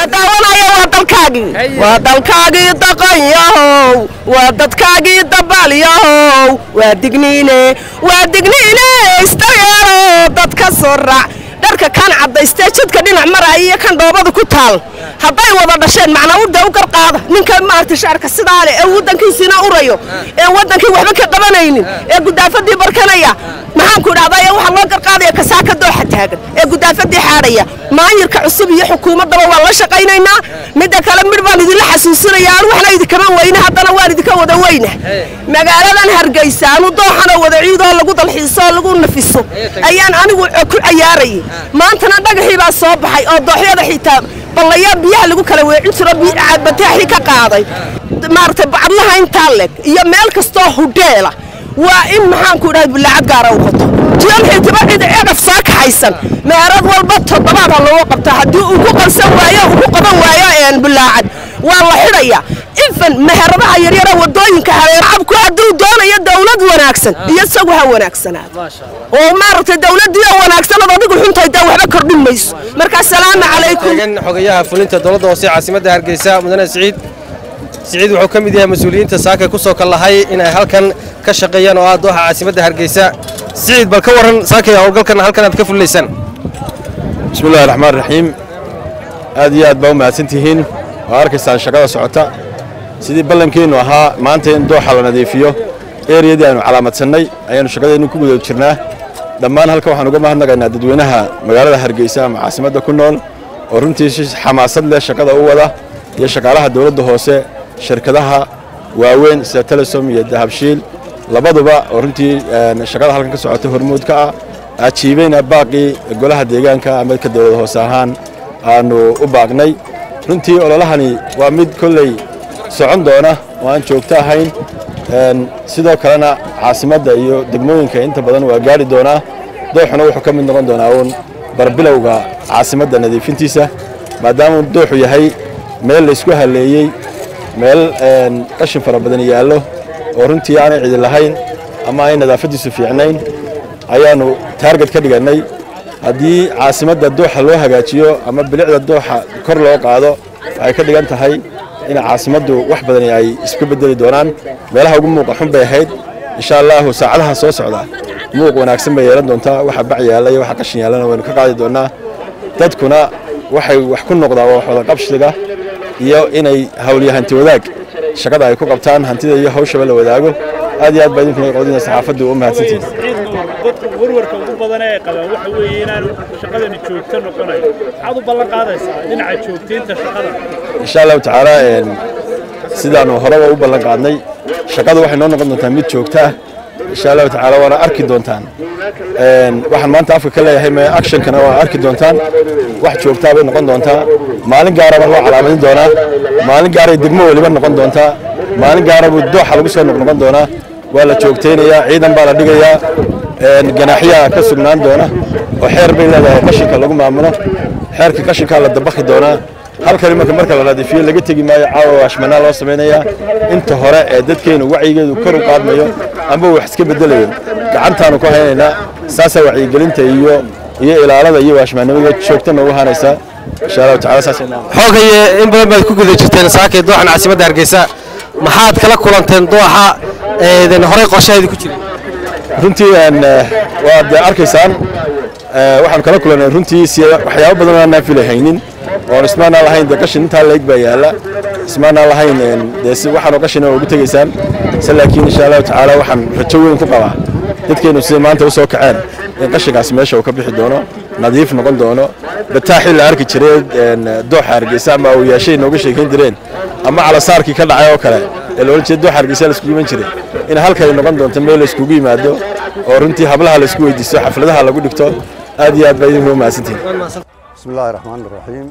la daawanaya waa dalkaagii waa dalkaagii daqanyahow waa dadkaagii dabaalyahow waa digniine waa digniine istayeerow dadka soo raac dharka kan cadaystee jidka dhinac maraya iyo kan dhoobada ku taal hadday wada dhasheen macnaa u dee u garqaada ninka maaragtay shaarka sidaa leh ee waddankiisina urayo ee waddankii waxba ka qabanaynin ee gudaafadii barkanaya maxaanku idhahdaa ee waxaa loo garqaadaya kasaaka dooxa taagan ee gudaafadii xaadhaya maayirka cusub iyo xukuumaddaba waan la shaqaynaynaa midda kale midh baan idinla xasuusinaya aan waxna idinkama weyne haddana waan idinka wada weyna magaaladan hargeysa anu dooxanoo wada ciidoo lagu dalxiiso oo lagu nafiso ayaan anigu ku cayaarayay maantana dhagaxii baa soo baxay oo dooxyada xitaa ballayaa biyaha lagu kala weecin jiro bataaxii ka qaaday maaragtay bacadlaha intaa leg iyo meel kastoo hudheela waa in maxaanku idhaha bilaacad gaara u qoto jiolxiitiba cid cegaf soo kaxaysan meerad walba toddobaada loogu qabtaa haddii uu ku qalsan waayo uu ku qaban waayo bilaacad waa la xidhaya infan meheradaha yaryara wadooyinka hareercabku hadduu doonayo dawlad wanaagsan iyo isagu ha wanaagsanaado oo maaragtay dawladdii oo wanaagsanad adigu xuntahay dee waxba kordhin mayso marka asalaamu calaykum xogayaha fulinta dowladda hoose caasimadda hargeysa mudane siciid siciid wuxuu ka mid yahay mas-uuliyiinta saaka ku soo kallahay inay halkan ka shaqeeyaan oo ah dooxa caasimadda hargeysa siciid bal ka warran saakay howlgalkan halkan aad ka fulilaysaan bismi illahi raxmaan raxiim aad iyo aad baa u mahadsan tihiin waa arkaysaan shaqada socota sidii ballankeennu ahaa maanta in dooxa la nadiifiyo eriyadii aynu calaamadsannay ayaannu shaqadeennu ku guda jirnaa dhammaan halkan waxaan uga mahadnaqaynaa dadweynaha magaalada hargeysa ama caasimadda ku nool oo runtii si xamaasad leh shaqada u wada iyo shaqaalaha dowladda hoose shirkadaha waaweyn sida telesom iyo dahabshiil labaduba oo runtii shaqada halkan ka socota hormuud ka ah ajiibayna baaqii golaha deegaanka ama ka dowlad hoose ahaan aanu u baaqnay runtii ololahani waa mid kolley socon doona oo aan joogto ahayn sidoo kalena caasimadda iyo degmooyinka inta badan waa gaari doonaa dooxuna wuxuu ka mid noqon doonaa uun barbilowga caasimadda nadiifintiisa maadaamuu dooxu yahay meel laysku halleeyey meel qashin fara badan yaallo oo runtii aanay cidi lahayn ama ay nadaafaddiisu fiicnayn ayaannu taarget ka dhigannay haddii caasimadda dooxa loo hagaajiyo ama bilicda dooxa kor loo qaado waxay ka dhigan tahay in caasimaddu wax badani ay isku beddeli doonaan meelaha ugu muuqa xun bay ahayd insha allaahu saacadaha soo socda muuq wanaagsan bay yeelan doontaa waxa bac yaalla iyo waxa qashin yaallana waynu ka qaadi doonnaa dadkuna waxay wax ku noqdaa waa waxwada qabsiga iyo inay hawliyo hanti wadaag shaqada ay ku qabtaan hantida iyo hawshaba la wadaago aad iyo aad baa idinkuna qodina saxaafaddu u mahadsantihin dadka warwarka ugu badan ee qabaan waxa weeye inaan shaqadani joogto noqonayo maxaad u ballan qaadaysaa dhinaca joogtaynta shaqada insha allahu tacaala sidaanu horeba u ballan qaadnay shaqadu waxay noo noqon doontaa mid joogto ah insha allahu tacaala waana arki doontaan waxaan maanta afka ka leeyahay me actionkana waa arki doontaan wax joogtaa bay noqon doontaa maalin gaara baa loo calaamadin doonaa maalin gaaray degmo weliba noqon doontaa maalin gaara buu dooxa lagu soo noqnoqon doonaa waa la joogtaynayaa ciidan baa la dhigayaa ganaaxyaha ka sugnaan doona oo xeer bay leedahay qashinka lagu maamulo xeerka qashinkaa la dabakhi doonaa halkani marka marka la nadiifiyo laga tegi maayo caawa ashmanaa loo samaynayaa inta hore ee dadkeenu wacyigeedu kor u qaadmayo ama wax iska bedelayo gacantaanu ku haynaynaa saasaa wacyigelinta iyo iyo ilaalada iyo waashmaannimada joogta noogu hanaysaa insha allahu tacala saasay xoogaye in badan baad ku guda jirteen saakay dooxan caasimadda hargeysa maxaad kala kulanteen dooxa eedan horey qorshaheedii ku jiray runtii waad arkaysaan waxaan kala kulannay runtii waxyaabo badan aan naafilahaynin oon ismaanaan lahayn dee qashin intaa leeg baa yaalla ismaanaan lahayn dee si waxaanoo qashina ugu tegaysaan se laakiin insha allahu tacaala waxaan rajo weyn ku qabaa dadkeennu siday maanta u soo kaceen in qashinkaas meesha uu ka bixi doono nadiif noqon doono bataaxii la arki jiray dooxa hargeysa ama awyaashay nooga sheekayn jireen ama calasaarkii ka dhacay oo kale ee loola jeeda dooxa hargeysa laiskugu iman jiray in halkay noqon doonto meel la iskugu yimaado oo runtii hablaha la isku weydiisto xafladaha lagu dhigto aad iyo aad baa idinku mahadsantihin بسم الله الرحمن الرحيم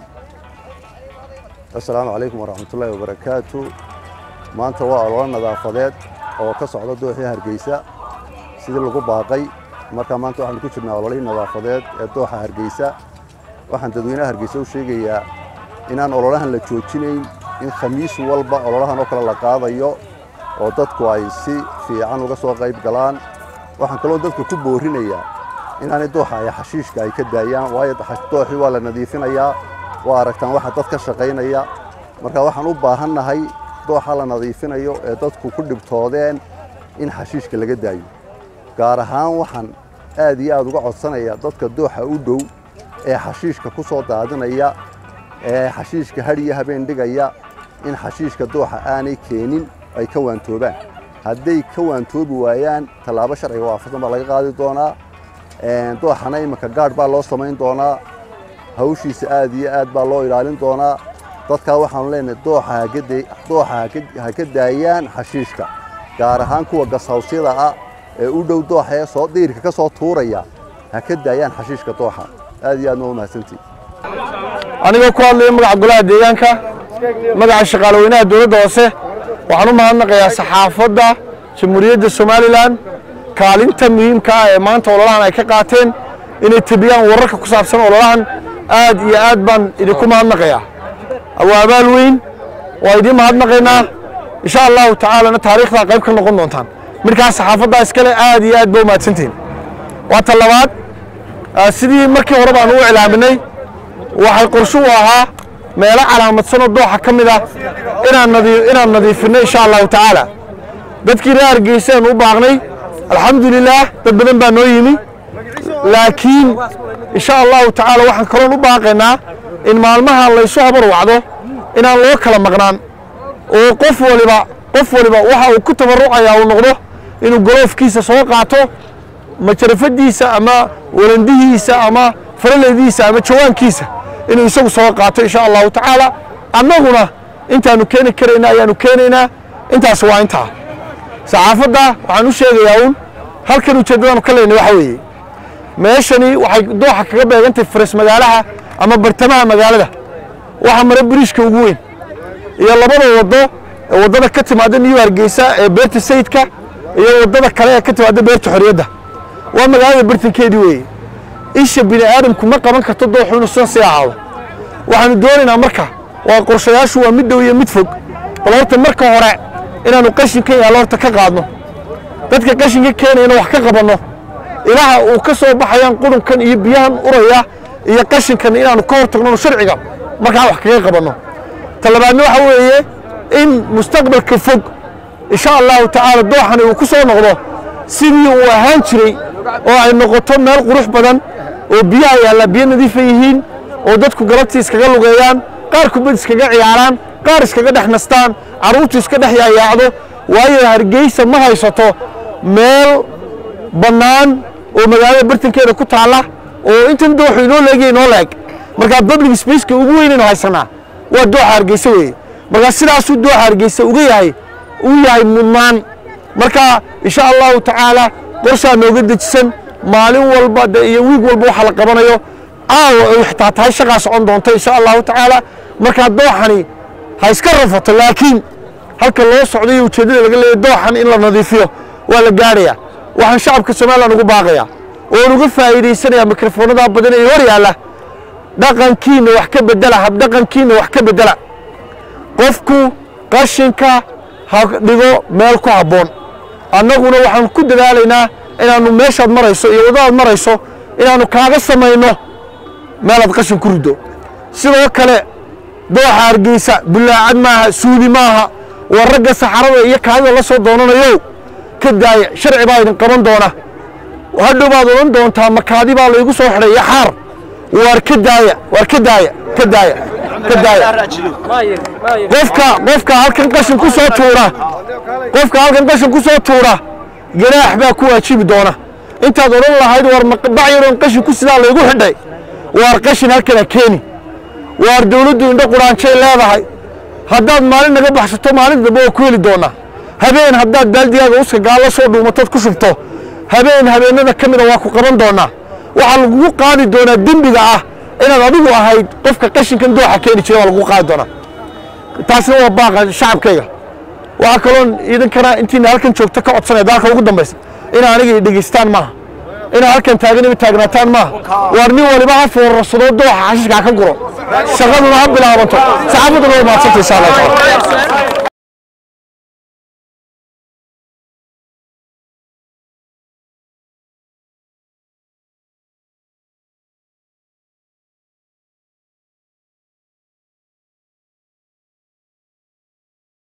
السلام عليكم ورحمة الله وبركاته maanta waa ololo nadaafadeed oo ka socda dooxii hargeysa sidii lagu baaqay marka maanta waxaanu ku jirnaa ololihii nadaafadeed ee dooxa hargeysa waxaan dadweynaha hargeysa u sheegayaa inaan ololahan la joojinayn in khamiis walba ololahan oo kale la qaadayo oo dadku ay si fiican uga soo qayb galaan waxaan kaloo dadka ku boorinayaa inaanay dooxa ay xashiishka ay ka daayaan waayo dooxii waa la nadiifinayaa waa aragtaan waxa dad ka shaqaynaya marka waxaan u baahannahay dooxa la nadiifinayo ee dadku ku dhibtoodeen in xashiishka laga daayo gaar ahaan waxaan aad iyo aad uga codsanaya dadka dooxa u dhow ee xashiishka ku soo daadinaya ee xashiishka hadh iyo habeen dhigaya in xashiishka dooxa aanay keenin ay ka waantoobaan hadday ka waantoobi waayaan tallaabo sharciga waafaqsan baa laga qaadi doonaa dooxana iminka gaadh baa loo samayn doonaa hawshiisa aad iyo aad baa loo ilaalin doonaa dadkaa waxaanu leenahay dooxa ha ka daayaan xashiishka gaar ahaan kuwa gashawsyada ah ee u dhow dooxa ee soo diirka ka soo tuuraya ha ka daayaan xashiishka dooxa aad iyo aadna waa mahadsantihin anigoo ku hadlaya magaca golaha deegaanka magaca shaqaalaweynaha dowladda hoose waxaan u mahadnaqayaa saxaafadda jamhuuriyadda somalilan kaalinta muhiimka ah ee maanta ololahan ay ka qaateen inay tebiyaan wararka ku saabsan ololahan aad iyo aad baan idinku mahadnaqayaa waa abaal weyn waa idiin mahadnaqaynaa insha allahu tacaalana taariikhdaa qayb ka noqon doontaan midkaas saxaafaddaa iskale aad iyo aad ba u mahadsantihin waa ta labaad sidii markii hore baan u iclaaminay waxay qorshe u ahaa meelo calaamadsanoo dooxa ka mid ah inaan nadiifinno insha allahu tacaala dadkii reer hargeysa aan u baaqnay alxamdulilaah dad badan baa noo yimi laakiin insha allahu tacaala waxaan kaloon u baaqaynaa in maalmaha laysu habar wacdo inaan loo kala maqnaan oo qof waliba qof waliba waxa uu ku tabarucayaa uu noqdo inuu goloofkiisa soo qaato majarafadiisa ama walandihiisa ama faraleydiisa ama jawaankiisa inuu isagu soo qaato insha allahu tacaala annaguna intaanu keeni karayna ayaanu keenaynaa intaas waa intaa saxaafadda waxaan u sheegayaa uun halkan ujeeddadaanu ka leynay waxa weeye meeshani waxay dooxa kaga beegantahay faras magaalaha ama bartamaha magaalada waxa mara biriishka ugu weyn iyo labada waddo ee waddada ka timaada new hargeysa ee beerta sayidka iyo waddada kale ee ka timaada beerta xorriyadda waa magaalada bartankeedii weeye isha bini aadamku ma qaban karto dooxu inuu sidan sii ahaado waxaanu doonaynaa marka waa qorshayaashu waa mid dhow iyo mid fog bal horta marka hore inaannu qashinkan yaallo horta ka qaadno dadka qashinka keenayna wax ka qabanno ilaha uu ka soo baxayaan qudunkan iyo biyahan uraya iyo qashinkan inaannu ka hor tagno sharciga markaa wax kaga qabanno talabaadna waxa weeye in mustaqbalka fog insha allahu tacaala dooxani uu ku soo noqdo sidii uu ahaan jiray oo ay noqoto meel qurux badan oo biyaha yaalla biyo nadiifa yihiin oo dadku galabtii iskaga lugeeyaan qaar kubad iskaga ciyaaraan qaar iskaga dhex nastaan carruurtu iska dhex yaayaacdo waayo hargeysa ma haysato meel bannaan oo magaalada bartankeeda ku taalla oo intan dooxu inoo leegaya inoo leeg markaa public spaceka ugu weynaynu haysanaa waa dooxa hargeysa weeye markaa sidaasuu dooxa hargeysa uga yahay uu yahay mudnaan marka insha allahu tacaala qorshaa nooga dejisan maalin walba de iyo wiig walba waxa la qabanayo caawa ay xitaa tahay shaqaa socon doonto insha allahu tacaala markaa dooxani ha iska rafato laakiin halka loo socday iyo ujeeddada laga leeyahy dooxan in la nadiifiyo waa la gaadhayaa waxaan shacabka somalilan ugu baaqayaa oon uga faa'iidaysanayaa mikrofoonada badan ee hor yaalla dhaqankiina wax ka bedela habdhaqankiina wax ka bedela qofku qashinka ha dhigo meel ku habboon annaguna waxaan ku dadaalaynaa inaannu meeshaad marayso iyo waddadaad marayso inaannu kaaga samayno meelaad qashin ku riddo sidoo kale dooxa hargeysa bullaacad maaha suudi maaha waa ragga saxarada iyo kaadida la soo doonanayo ka daaya sharci baa idin qaban doona hadhow baad odhan doontaa makaadi baa laygu soo xidhay iyo xaar waar ka daaya waar ka daaya ka daaya ka daaya qofka qofka halkan qashin ku soo tuura qofka halkan qashin ku soo tuura ganaax baa ku waajibi doona intaad odhan lahayd war bac yaroon qashin ku sidaa laygu xidhay waar qashin halkana keeni waar dawladdu indho quraanjay leedahay haddaad maalin naga baxsato maalin dambe waa ku heli doonaa habeen haddaad baaldigaaga uska gaalla soo dhuumatood ku shubto habeen habeennada ka mida waa ku qaban doonaa waxaa lagugu qaadi doonaa dembiga ah inaad adigu ahayd qofka qashinkan dooxa keeni jira waa lagugu qaadi doonaa taasina waa baaqa shacabkayga waxaa kaloon iidankana intiina halkan joogta ka codsanaya daalka ugu dambaysa ina aniga dhegaystaan maaha ina halkan taagan ima taagnaataan maaha waar nin waliba ha foorarsadoo dooxa xashiishka ha ka guro shaqaduna ha bilaabanto saxaafaduna waa maadsanta insha allah taala